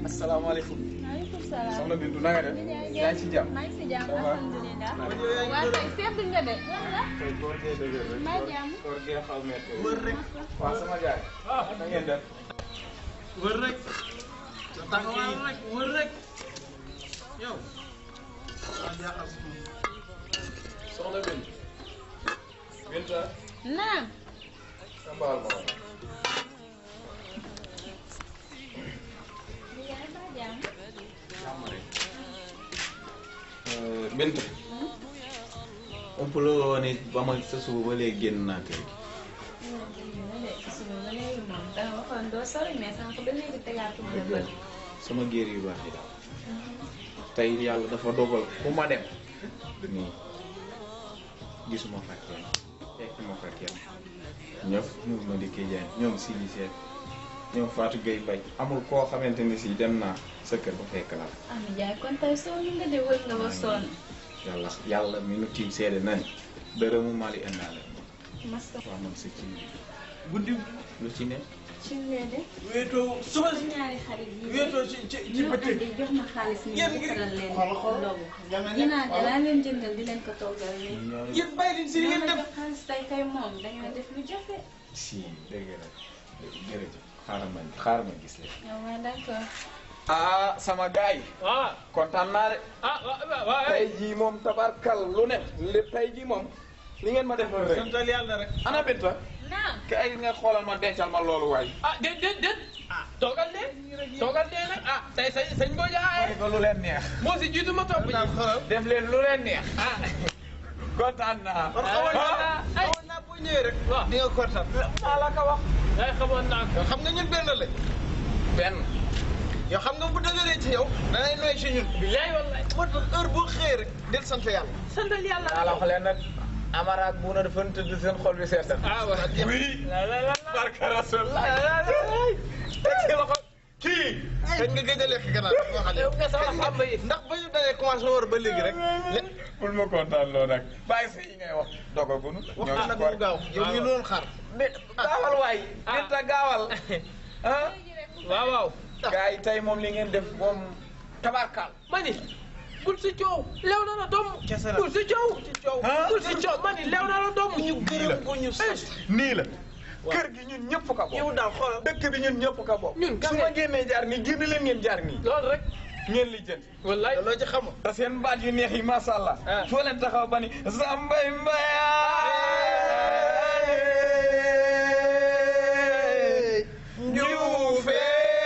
asalaamaaleykum. maaleykum salaam. soxna Bintu na nga def. yaa ngi ci jàmm. maa ngi si jàmm Ça va. alhamdulilah. Alhamdulilah. waa tey seetlu nga de. wala. tey góor gee dëgër rek. Mbaa jàmm. góor gee xaw metti. wër rek. waaw sama gars yi. na ngeen def. wër rek taxawal rek wër rek yow waa jaaxal si ñun. soxna Bintu. Binta. naam. sa mbaal ma woon. yaay mbaa jàmm. jàmm rek. Binta. ëpp la woon it ba ma sa suba ba léegi génn naa kër gi. suba ba léegi moom danga waxoon doo sori mais sànq ba léegi tegaatu ma bët. sama géer yu baax yi daal. tey yàlla dafa dogal fu ma dem. nii gisuma fa kenn fekk ma fa kenn ñëpp ñoom ma dikkee jaay ñoom Sidi Seck ñoom Fatou Gueye Baye amul koo xamante ni si dem naa sa kër ba fekk la ah ma jaay kon tey sonn nga de wër nga ba sonn. yàlla yàlla mi nu tiim seede na ni dërëmu Mali indaale masta waaw man si ci guddi lu ci ne ci lee de. wéetoo suba sa si ñaari xarit yi. wéetoo ci ci ci ñoo bëccëg andi jox ma xaalis ni Yéen ñu ngi- defaral leen xool xool. ndogu. Yàlla ginaar ne- de laa leen jëndal di leen ko toggal nii. ñoo yéen bàyyi leen si li ñoo ngeen ma def jox xaalis tey kay moom dañoo def lu jafe. si dégg la jërëjëf xaaral ma xaaral ma gis leen yow ma d'accord. ah sama gars yi ah kontaan naa de ah waaw waaw tey jii moom tabarkal lu ne lépp tey jii moom li ngeen ma defal rek santal yàlla rek ana Binta naam. kay nga xoolal ma dencal ma loolu waay ah déet déet déet ah toogal de toogal de nag ah tey sañ sañ boo jaaxee ko lu leen neex moo si jiitu ma topp ji def leen lu leen neex ah kontaan naa kon xamoon naa ah xamoon naa boo ñëwee rek waaw. di nga kontaan maa la ko wax ay xamoon naa ko xam nga ñun benn lañ benn yow xam nga bu dëgëree ci yow danay nooy si ñun bilaay wallaay moo tax heure boo xëyee rek del sant yàlla santal yàlla maa la wax leen nag Amara ak Bouna dafa tëdd seen xol bi seet ah voilà oui la la la barka rasulullah teg ci loxo kii kañ nga gëj a lekk ganaar boo xam ne yow nga sama sàmm yi ndax ba ñu dalee commencé war ba léegi rek bul ma kontaan loo nag bàyyi sa yi ngay wax dogagunu wax nag mu gaaw yow ñu doon xaar gaawal waay Binta gaawal ah waaw waaw gars yi tey moom li ngeen def moom tabarkal ma ni bul si coow lew na la doom Kese la. bul si coow ah bul si coow ma ni lew na la doom ñu gërëm ko ñu sant nii la kër gi ñun ñëpp ka bokk yow daal xoolal dëkk bi ñun ñëpp ka bokk Ñun su kese. ma génnee jaar nii génn leen ngeen jaar nii loolu rek ngeen li jënd wallaay loo ci xamul te seen baat yu neex yi masha Allah Ah. foo leen taxaw ba ni sambay mbayaay njuufe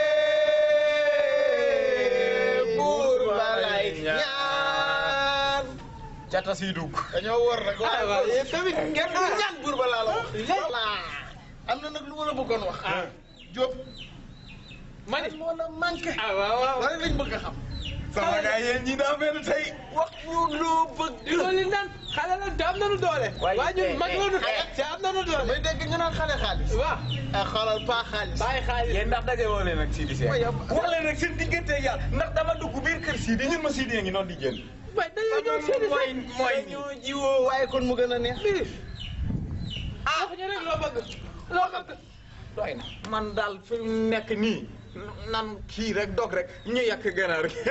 buur balay ñaan cata si dugg dañoo war rek waaye waaye yéen tamit ngeen du ñaan buur ba laa la wax voilà am na nag lu ma la bëggoon wax Diop ma ni moo la manqué ah waaw waaw wala lañ bëgg a xam sama gars yéen ñi daa mel tey wax ñu loo bëgg di loolu naan xale la te am nañu doole. Waaye, waaye ñun mag eh, la ñu eh, te am nañu doole. may dégg ñu naan xale xaalis waaw ay xoolal pas xaalis bàyyi xaalis. yéen ndax daje woo leen ak Sidi Seck Waaye yow- wax leen rek seen diggante yàlla ndax dama dugg biir kër Sidi ñun ma Sidi ngi noonu di génn waaye dañoo ñëw seeni mooy sax. mooy ñoo jiwoo waaye kon mu gën a neex lii. ah waxuñu rek loo bëgg. loo bëgg. doy na man daal fi mu nekk nii nan kii rek dog rek ñu yàq ganaar gi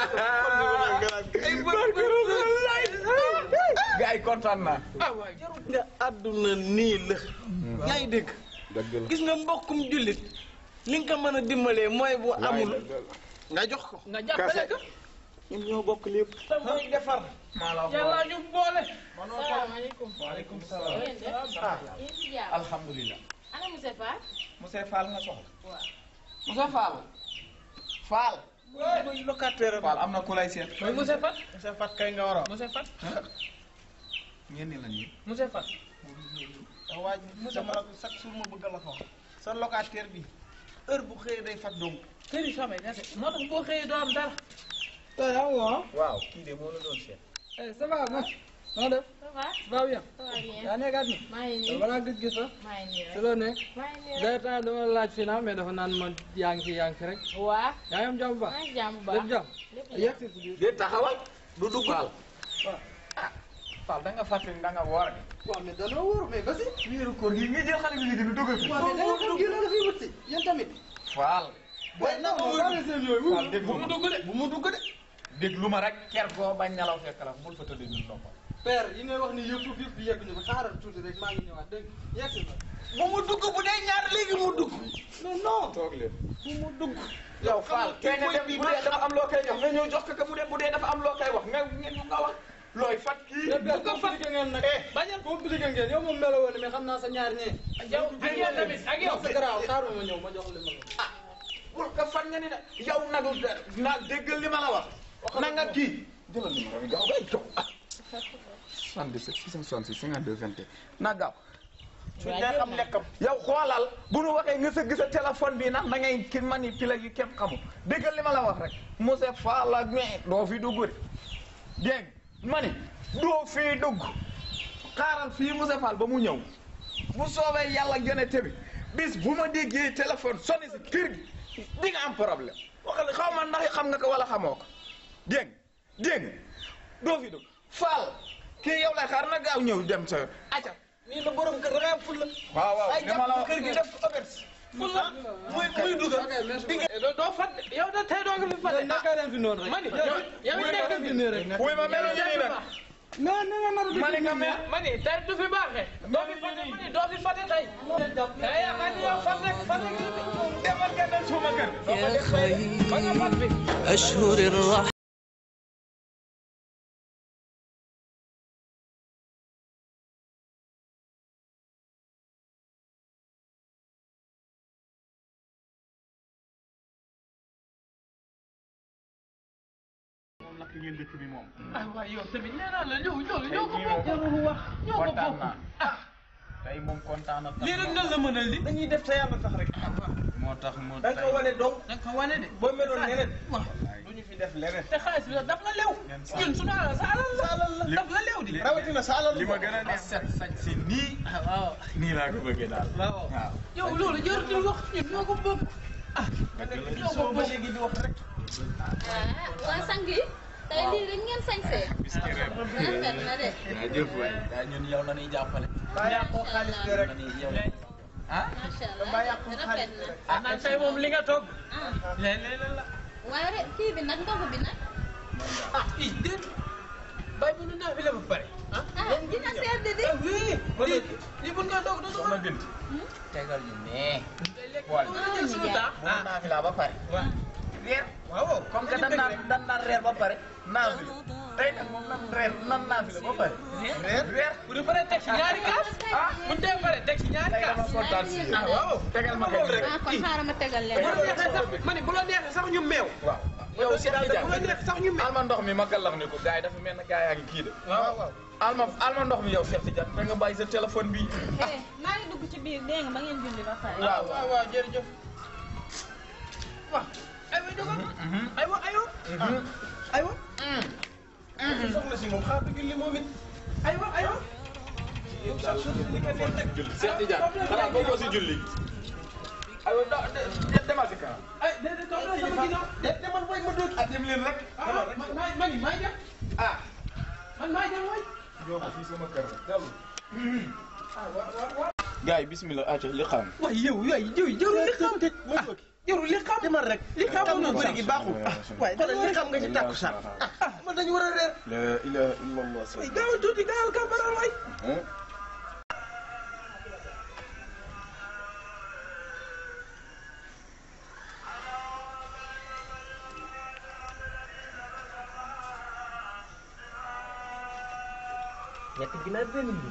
gars yi kontaan naa ah waay. nga àdduna nii la yaa ngi dégg dëgg la gis nga mbokkum jullit li nga ko mën a dimbalee mooy bu amul nga jox ko nga jàppale ko. ñun ñoo bokk lépp te mooy defar maa la wax yàlla ñu boole. salaamaaleykum. waaleykum salaam yéen de. ah yéen si jàmm. alhamdulilah ana monsieur Fall. monsieur Fall nga soxla waaw. monsieur Fall Fall mooy locataire Fall am na ku lay seet mooy monsieur Fat. sa fat kay nga war a monsieur Fat. ngeen ni lan yi monsieur Fat. wax waaj sama chaque jour ma bëgg la ko wax sa locataire bi heure bu xëyee day fat dong kër yi samay gase. moo tax boo xëyee doo am dara. waaw kii de moo la doon seet Eh, ça va ma noo def ça va. ça va bien ça va bien. yaa nekkaat ni maa ngi nii. balaa gis gis sax maa ngi nii te rek. loo ne maa ngi nii day rek. temps dama la laaj fii naa mais dafa naan ma yaa ngi fi yaa ngi fi rek waa. yaa ngi am jàmm bu maa baax ngi jàmm bu lépp baax. jàmm lépp yegg si si biir de taxawal du dugg Fall ah Fall da nga fàttali da nga woor de waaw mais danoo wóor mais ba si wéeru koor gi nga jël xale bi léegi du dugg fi waaw mais da nga xam kii loolu fi wut si yéen tamit Fall waaye non non bàyyi seen yooyu. Fall déglu bu mu ma dugg de bu mu dugg de. déglu ma rek ker goo bañ nelaw fekk la bul fa tëdd ñun noppal père yi ngay wax ni yëpp yëpp yegg ñu ko xaaral tuuti rek maa ngi ñëwaat dégg nga yegg na. bu mu dugg bu dee ñaar léegi mu dugg. mais non. toog leen bu mu dugg. yow Fall kee nga dem bu dee dafa am loo koy jox nga ñëw jox ko que bu dee bu dee dafa am loo koy wax nga ngeen nga wax looy fat kii mais père compliqué ngeen nag. bañal compliqué ngeen yow moom meloo woon mais xam naa sa ñaar ñee. yow ak yow tamit ak yow. sa garaaw xaaral ma ñëw ma jox li ma la. ah bul ko fan nga ni de yow nagu na déggal li ma la wax na nga kii jëlal numéro bi gaaw bay jox ah 77 666 52 21 na gaaw su dee xam lekkam yow xoolal bu nu waxee nga sëgg sa téléphone bi nag da ngay ki manipuler yu kenn xamul déggal li ma la wax rek monsieur Fall ak mais doo fi dugg de dégg ma ni doo fi dugg xaaral fii monsieur Fall ba mu ñëw bu soobee yàlla gën tamit bis bu ma déggee téléphone sonné si kër gi di nga am problème waxal xaw ma ndax xam nga ko wala xamoo ko dégg nga dégg nga doo fi dugg Fall kii yow lay xaar na gaaw ñëw dem sa aca nii la borom kër da ngay am fulla. waaw waaw ay li ma la jàpp wax kër gi def ko auberge. fulla muy muy dugal. di nga doo doo fat yow da tey doo nga fi fat naka leen fi noonu rek. mani yow yow it nekk fi nii rek. wuy ma mel ni nii nag mais ni nga nar a ma ne nga mel mani tey du fi baaxee doo fi fate mani doo fi fate tey tey yaakaar ni yow fat rek fat rek demal nga dem suma kër يا خير ba nga fat bi أشهر الرحمة moom nag ngeen dëkk bi moom ah waaye yow tamit nee naa la yow yow tey yow ko jii bokk moom wax ñoo ko kontaan bokk naa tey moom kontaan na lii rek nan la mënal li dañuy def te yàlla tax rek. moo tax mu da nga ko wane donc da nga ko wane de boo meloon neneen waaw du ñu fi def leneen. te xaalis bi nag daf la lew ñun suñu alal sa alal la daf la lew di rawatina sa alal li ma gën a neex set sañ si nii ah waaw nii laa ko bëggee daal waaw waaw yow loolu jarutul wax ñun ñoo ko bokk ah ñoo ko soo ba bokk léegi di wax rek. ah waa sang yi tey lii rek ngeen sañsee biski rek rafet na de yaa jëf waay yaa ñun yow la ñuy jàppale baa yàqoo xaalis bi rek. yow ah macha baa allah yàqoo rafet xaalis bi na rek. ah nag tey moom li nga toog ah léeg-léeg la waaye rek kii bi nag ndox bi nag ah i déet bay bu nu naa fi la ba pare ah ah dina sedd di oui lii lii bu nga doog doog soxna Bint tegal ñu nee wala jël suñu temps bu naa fi laa ba pare waaw reer waaw comme que dan naan dan naan reer ba pare naa fi la tey nag moom nan reer nan naa fi la ba pare reer reer bu ñu paree teg si ñaari kaas ah bu ñu dee pare teg si ñaari tey kaas dama kontaan si Ah, yéen waaw tegal ma ko rek ah kon xaaral ma tegal bu la leen neexee sax ma ne bu la neexee sax ñu meew waaw yow si daal bu la neexee sax ñu meew alma ndox mi ma gàllax ni ko gars yi dafa mel ne gars yaa ngi kii de waaw waaw alma alma ndox mi yow Cheikh Tidiane da nga bàyyi sa téléphone bi eh maa ngi dugg ci biir dégg nga ba ngeen julli ba pare waaw waaw waaw jërëjëf waaw aywa jógal aywa aywa aywa soxna si moom xaar dëgg li moom it. aywa aywa Cheikh Tidiane xanaa bokkoo si julli aywa da demal si kanam ay déedéet toog na sama ginnaaw de demal booy ma dóor. ah dem leen rek ah man maa man maa dem ah man maa dem waay yoo ko fii sama kër la dellu gars yi bismillah aca li xam waaye yow yooyu yow jarul li xam te jarul li xam demal rek. li xam xam nga noonu bëri gi baaxul. waaye xoolal li xam nga ci tàkku sax. ah man dañu war a reer. la ilaha illallah ay gaawal tuuti gaawal ka baral waay ñetti ginaar benn mbir.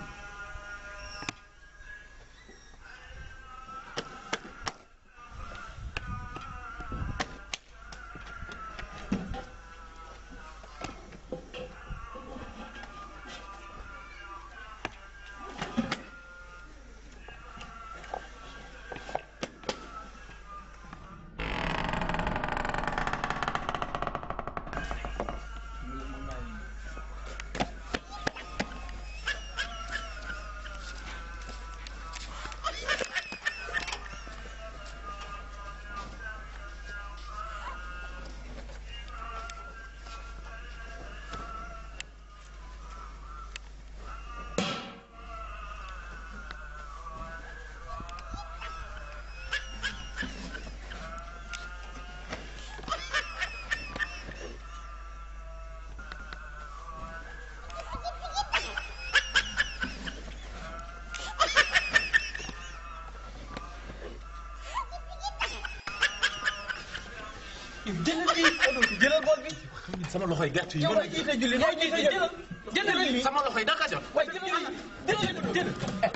sama loxoy gerte yi yow mën la jiite julli mooy jiite jëlal jëlal lii sama loxoy daka jot waaye jëlal lii jëlal jëlal